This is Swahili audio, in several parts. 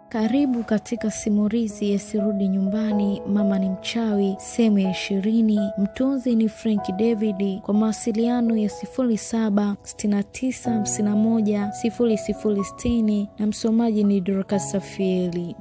Karibu katika simulizi ya Sirudi Nyumbani, Mama ni Mchawi, sehemu ya ishirini. Mtunzi ni Frank David. Kwa mawasiliano ya 0769510060 na msomaji ni Dorcas Safieli.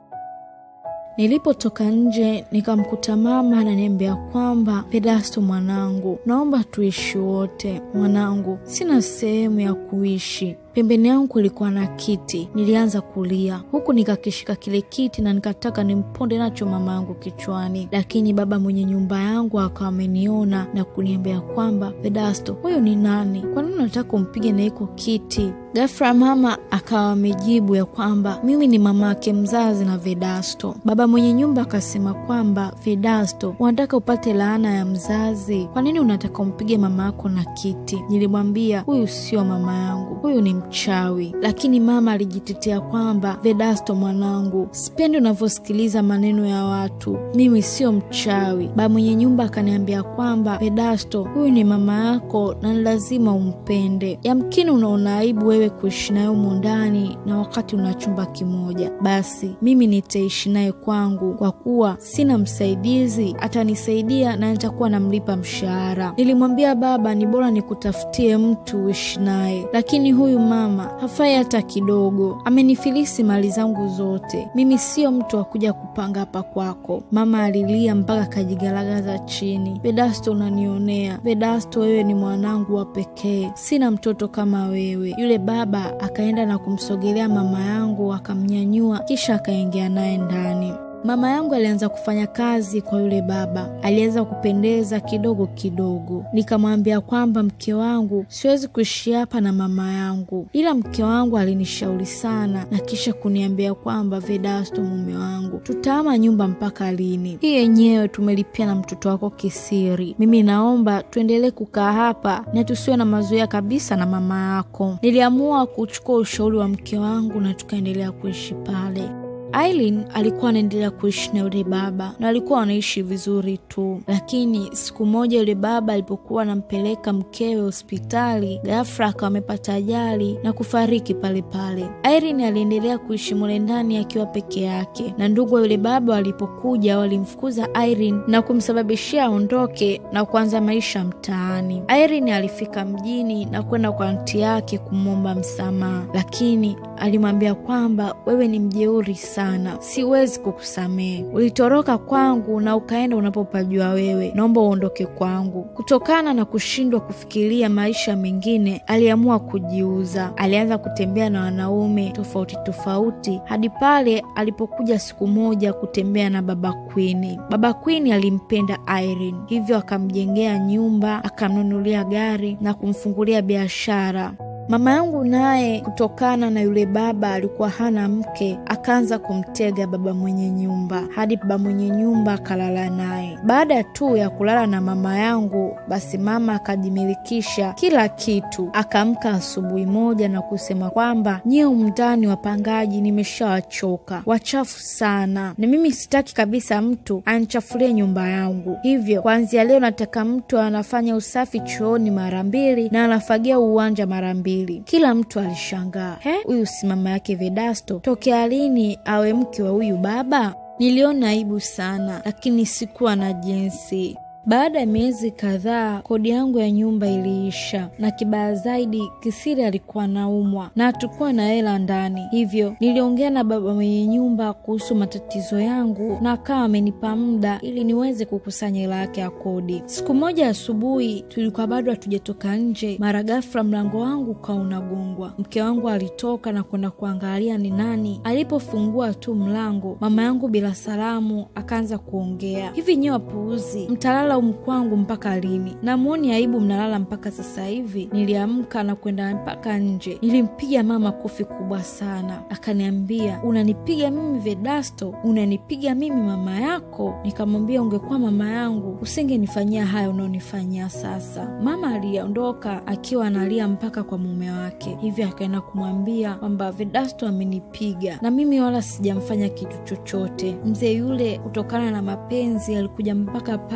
Nilipotoka nje nikamkuta mama ananiambia kwamba Pedasto, mwanangu, naomba tuishi wote. Mwanangu, sina sehemu ya kuishi. Pembeni yangu kulikuwa na kiti. Nilianza kulia huku nikakishika kile kiti na nikataka nimponde nacho mama yangu kichwani, lakini baba mwenye nyumba yangu akawa ameniona na kuniambia kwamba Pedasto, huyo ni nani? Kwa nini unataka umpige na iko kiti? Ghafla mama akawa amejibu ya kwamba mimi ni mama yake mzazi na Vedasto. Baba mwenye nyumba akasema kwamba Vedasto, unataka upate laana ya mzazi? Kwa nini unataka umpige mama yako na kiti? Nilimwambia huyu sio mama yangu, huyu ni mchawi. Lakini mama alijitetea kwamba Vedasto, mwanangu, sipendi unavyosikiliza maneno ya watu, mimi sio mchawi. Baba mwenye nyumba akaniambia kwamba Vedasto, huyu ni mama yako na ni lazima umpende. Yamkini unaona aibu wewe kuishi naye humo ndani na wakati una chumba kimoja, basi mimi nitaishi naye kwangu, kwa kuwa sina msaidizi, atanisaidia na nitakuwa namlipa mshahara. Nilimwambia baba ni bora nikutafutie mtu uishi naye, lakini huyu mama hafai hata kidogo, amenifilisi mali zangu zote. Mimi sio mtu wa kuja kupanga hapa kwako. Mama alilia mpaka akajigaragaza chini. Vedasto, unanionea. Vedasto, wewe ni mwanangu wa pekee, sina mtoto kama wewe. Yule baba akaenda na kumsogelea mama yangu akamnyanyua, kisha akaingia naye ndani. Mama yangu alianza kufanya kazi kwa yule baba, alianza kupendeza kidogo kidogo. Nikamwambia kwamba mke wangu, siwezi kuishi hapa na mama yangu, ila mke wangu alinishauri sana na kisha kuniambia kwamba Vedasto, mume wangu, tutahama nyumba mpaka lini? Hii yenyewe tumelipia na mtoto wako kisiri. Mimi naomba tuendelee kukaa hapa na tusiwe na mazoea kabisa na mama yako. Niliamua kuchukua ushauri wa mke wangu na tukaendelea kuishi pale. Aileen alikuwa anaendelea kuishi na yule baba na walikuwa wanaishi vizuri tu, lakini siku moja yule baba alipokuwa anampeleka mkewe hospitali, ghafla akawa amepata ajali na kufariki pale pale. Aileen aliendelea kuishi mule ndani akiwa peke yake, na ndugu wa yule baba walipokuja walimfukuza Aileen na kumsababishia aondoke na kuanza maisha mtaani. Aileen alifika mjini na kwenda kwa anti yake kumwomba msamaha, lakini alimwambia kwamba wewe ni mjeuri sana, siwezi kukusamehe. Ulitoroka kwangu na ukaenda unapopajua wewe, naomba uondoke kwangu. Kutokana na kushindwa kufikiria maisha mengine, aliamua kujiuza. Alianza kutembea na wanaume tofauti tofauti hadi pale alipokuja siku moja kutembea na baba Queen. Baba Queen alimpenda Irene, hivyo akamjengea nyumba, akamnunulia gari na kumfungulia biashara. Mama yangu naye kutokana na yule baba alikuwa hana mke, akaanza kumtega baba mwenye nyumba hadi baba mwenye nyumba akalala naye. Baada tu ya kulala na mama yangu, basi mama akajimilikisha kila kitu. Akaamka asubuhi moja na kusema kwamba nyie umndani wapangaji, nimeshawachoka wachafu sana, na mimi sitaki kabisa mtu anichafulie nyumba yangu. Hivyo kuanzia leo nataka mtu anafanya usafi chooni mara mbili na anafagia uwanja mara mbili. Kila mtu alishangaa, he, huyu si mama yake Vedasto? Tokea lini awe mke wa huyu baba? Niliona aibu sana, lakini sikuwa na jinsi. Baada ya miezi kadhaa, kodi yangu ya nyumba iliisha, na kibaya zaidi, Kisiri alikuwa naumwa na hatukuwa na hela ndani. Hivyo niliongea na baba mwenye nyumba kuhusu matatizo yangu, na akawa amenipa muda ili niweze kukusanya hela yake ya kodi. Siku moja asubuhi, tulikuwa bado hatujatoka nje, mara ghafla mlango wangu ukawa unagongwa. Mke wangu alitoka na kwenda kuangalia ni nani. Alipofungua tu mlango, mama yangu bila salamu akaanza kuongea, hivi nyewe wapuuzi, mtalala mkwangu mpaka lini? Namwoni aibu mnalala mpaka sasa hivi. Niliamka na kwenda mpaka nje, nilimpiga mama kofi kubwa sana. Akaniambia, unanipiga mimi Vedasto? Unanipiga mimi mama yako? Nikamwambia, ungekuwa mama yangu usingenifanyia haya unaonifanyia sasa. Mama aliondoka akiwa analia mpaka kwa mume wake, hivyo akaenda kumwambia kwamba Vedasto amenipiga na mimi wala sijamfanya kitu chochote. Mzee yule kutokana na mapenzi alikuja mpaka pale na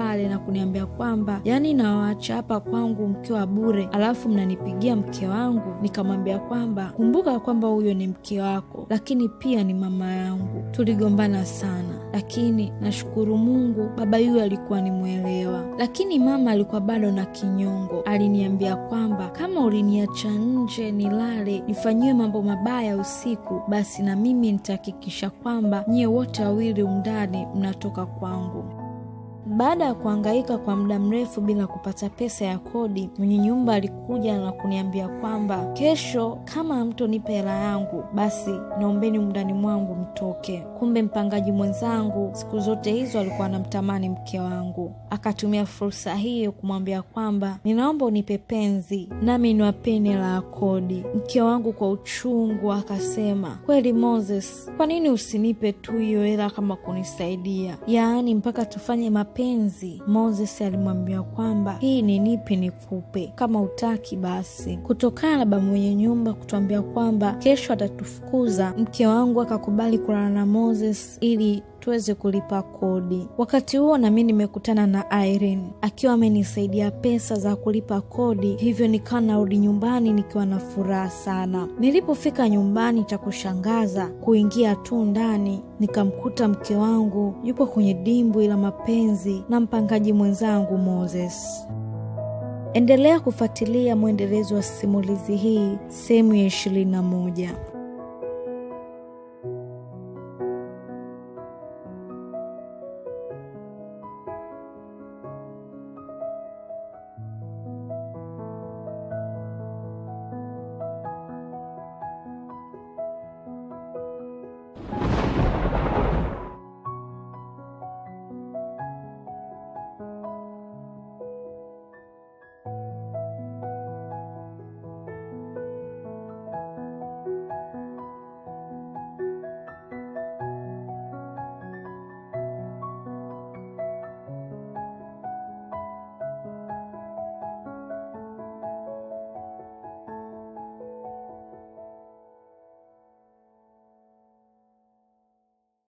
kuniambia kwamba yaani nawaacha hapa kwangu mkiwa bure, alafu mnanipigia mke wangu. Nikamwambia kwamba kumbuka kwamba huyo ni mke wako, lakini pia ni mama yangu. Tuligombana sana, lakini nashukuru Mungu baba yule alikuwa ni mwelewa, lakini mama alikuwa bado na kinyongo. Aliniambia kwamba kama uliniacha nje nilale nifanyiwe mambo mabaya usiku, basi na mimi nitahakikisha kwamba nyie wote wawili umndani mnatoka kwangu. Baada ya kuhangaika kwa muda mrefu bila kupata pesa ya kodi, mwenye nyumba alikuja na kuniambia kwamba kesho, kama hamtonipa hela yangu, basi naombeni umndani mwangu mtoke. Kumbe mpangaji mwenzangu siku zote hizo alikuwa anamtamani mke wangu, akatumia fursa hiyo kumwambia kwamba ninaomba unipe penzi nami niwapeni hela ya kodi. Mke wangu kwa uchungu akasema, kweli Moses, kwa nini usinipe tu hiyo hela kama kunisaidia, yaani mpaka tufanye mapenzi? Moses alimwambia kwamba hii ni nipe nikupe, kama utaki basi. Kutokana na baba mwenye nyumba kutuambia kwamba kesho atatufukuza, mke wangu akakubali kulala na Moses ili tuweze kulipa kodi. Wakati huo nami nimekutana na Irene akiwa amenisaidia pesa za kulipa kodi, hivyo nikawa narudi nyumbani nikiwa na furaha sana. Nilipofika nyumbani, cha kushangaza kuingia tu ndani nikamkuta mke wangu yupo kwenye dimbwi la mapenzi na mpangaji mwenzangu Moses. Endelea kufuatilia mwendelezo wa simulizi hii sehemu ya ishirini na moja.